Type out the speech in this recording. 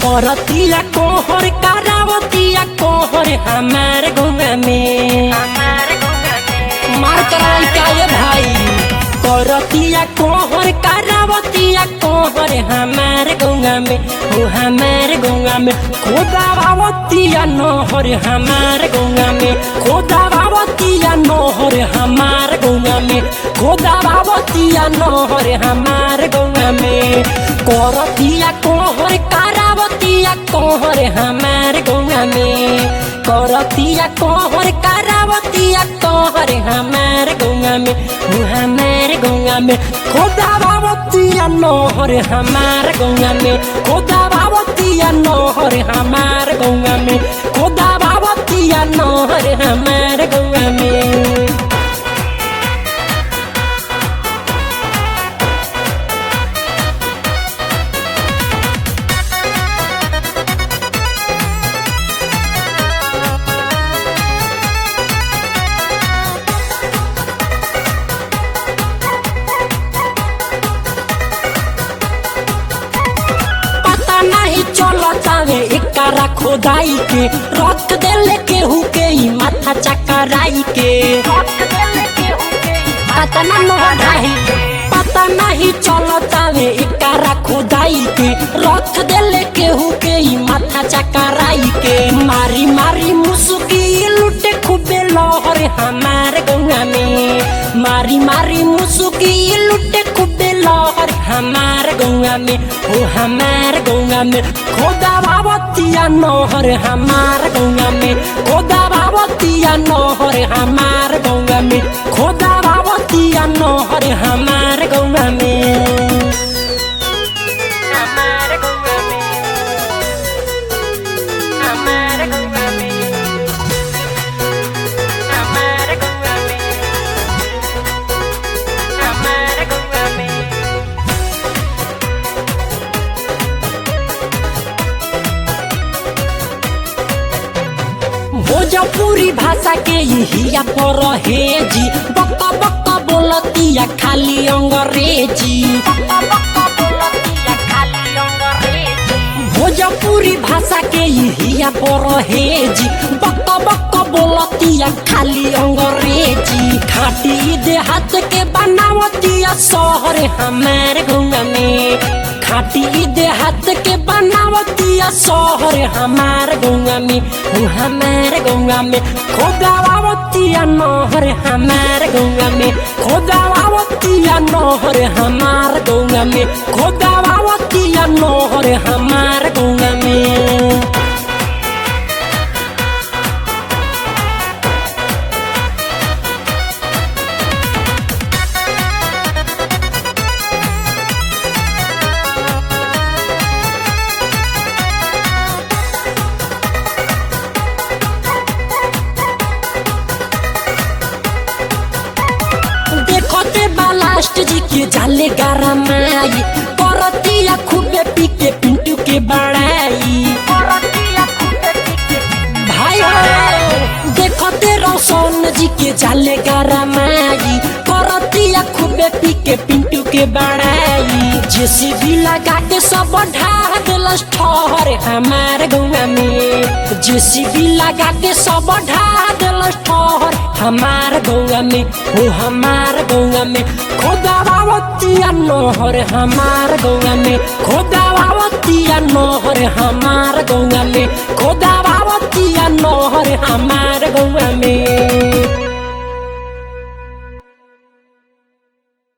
करतिया कोहर करावतिया कोहर हमार गौवा में मार कराई का ये भाई करतिया कोहर करावतिया कोहर हमार गौवा में हो हमार गौवा में खोदावतिया नहर हमार गौवा में खोदावतिया नहर हमार गौवा में खोदावतिया नहर हमार गौवा में करतिया कोहर करावतिया कोहर हमार गौवा में करतिया कोहर करावतिया कोहर हमार गौवा में हो हमार गौवा में खोदावतिया नहर हमार गौवा में खोदावतिया नहर हमार गौवा में खोदावतिया नहर हमार गौवा में पता नहीं चलतावे एकरा खोदाई के रख देले केहू के ही माथा चकराई के पता ना मोहराही पता नहीं चलतावे एकरा खोदाई के रख देले केहू के ही माथा चकराई के मारी मारी मुसुकी लुटे खूबे लहर हमार गौवा में मारी मारी मुसुकी लुटे खूबे लहर हमार गौवा में हो हमार गौवा में खोदा बाबतिया नहर हमार गौवा में खोदा बाबतिया नहर हमार गौवा में खोदा बाबतिया नहर हमार गौवा में हमार गौवा में हमार गौवा में हमार गौवा में हमार गौवा में भोजपुरी भाषा के यहिया पर हे जी बक बक बोलतिया खाली अंग्रेजी भोजपुरी भाषा के यहिया पर हे जी बक बक बोलतिया खाली अंग्रेजी खाटी देहात के बनावतिया शहर हमार गौवा में खाटी देहात के बनावतिया शहर हमार गौवा में हो हमार गौवा में खोदावतिया नहर हमार गौवा में खोदावतिया नहर हमार गौवा में खोदावतिया नहर हमार गौवा में देखते बालास्ट जी के जाले गारा माई करतिया खूबे पी के पिंटू के बड़ाई भाई हो देखते रोशन जी के जाले गारा माई करतिया खूबे पी के पिंटू के बड़ाई जेसीबी लगा के सब ढा दिलस ठहर हमार गौवा में जेसीबी लगा के सब ढा दिलस ठहर हमार गौवा में हो हमार गौवा में खोदावतिया नहर हमार गौवा में खोदावतिया नहर हमार गौवा में खोदावतिया नहर हमार